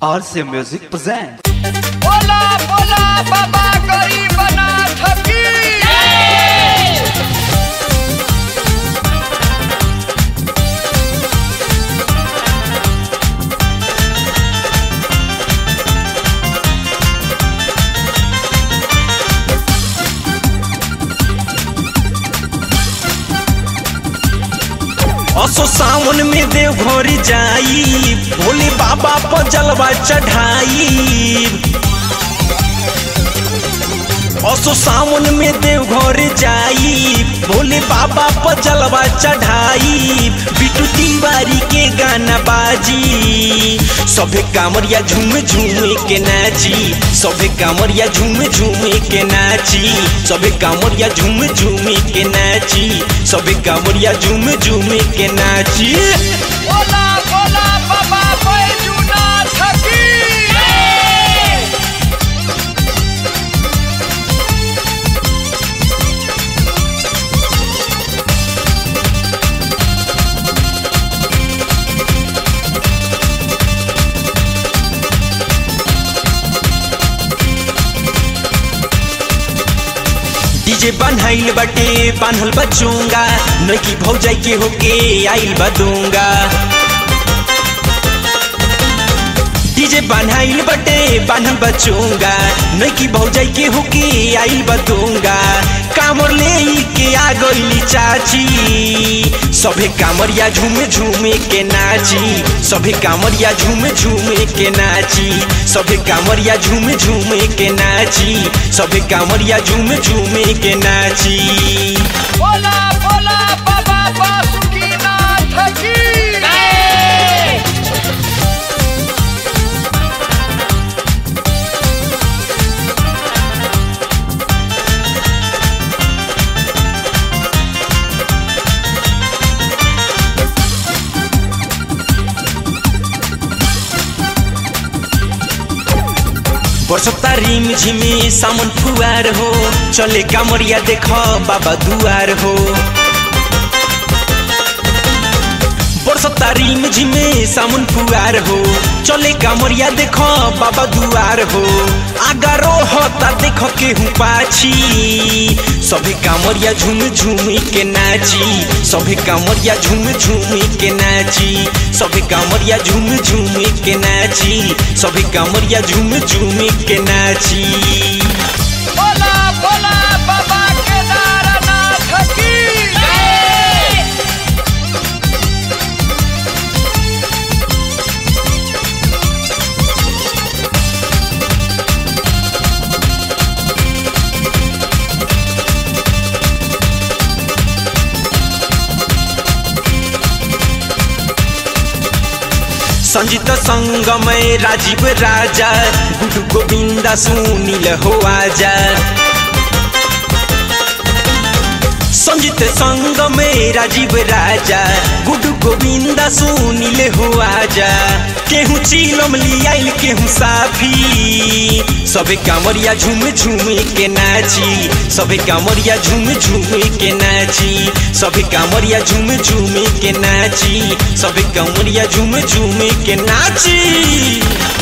RC Music presents. बोला बोला बाबा गरीबनाथ की असो सावन में देवघर जाई भोले बाबा पर जलवा चढ़ाई असो सावन में देवघर जाई भोले बाबा पर जलवा चढ़ाई बिटू तिवारी के गाना बाजी सभे कामरिया झूम झूम के नाची सभे कामरिया झूम झूम के नाची सभे कामरिया झूम झूम के नाची सभे कामरिया झूम झूम के नाची बोला बोला बाबा बैजूनाथ की डीजे बनहाइल बाटे बान्हल बचूंगा नकी भौजाई के होके आइल बदूंगा डीजे बनहाइल बाटे बान्हल बचूंगा नकी भौजाई के होके आइल बदूंगा कामर ले के आ गइली चाची सभे कामरिया झूम झूम के नाची सभे कामरिया झूम झूम के नाची सभे कामरिया झूम झूम के नाची सभे कामरिया झूम झूम के नाची बोला बोला बाबा बासुकीनाथ की बरसता रिम झिमी सामन फुआर हो चले कामरिया देख बाबा दुआर हो बरसता रिम झिमे सामन फुआर हो चले कामरिया देख बाबा दुआर हो आगारो होता देख केहू पाछी सभी कामरिया झूम झूम के नाची सभी कामरिया झूम झूम के नाची सभी कामरिया झूम झूम के नाची सभी कामरिया झूम झूम के नाची बोला बोला बाबा केदारनाथ की संजीत संगमय राजीव राजा गुरु गोविंदा सुनील हो आजा संजीत संगमय राजीव राजा गुरु गोविंदा सुनील हो आजा केहू चिलम लियाइल केहू साफी सबे कामरिया झूम झूम के नाची सबे कामरिया झूम झूम के नाची सबे कामरिया झूम झूम के नाची सबे कामरिया झूम झूम के नाची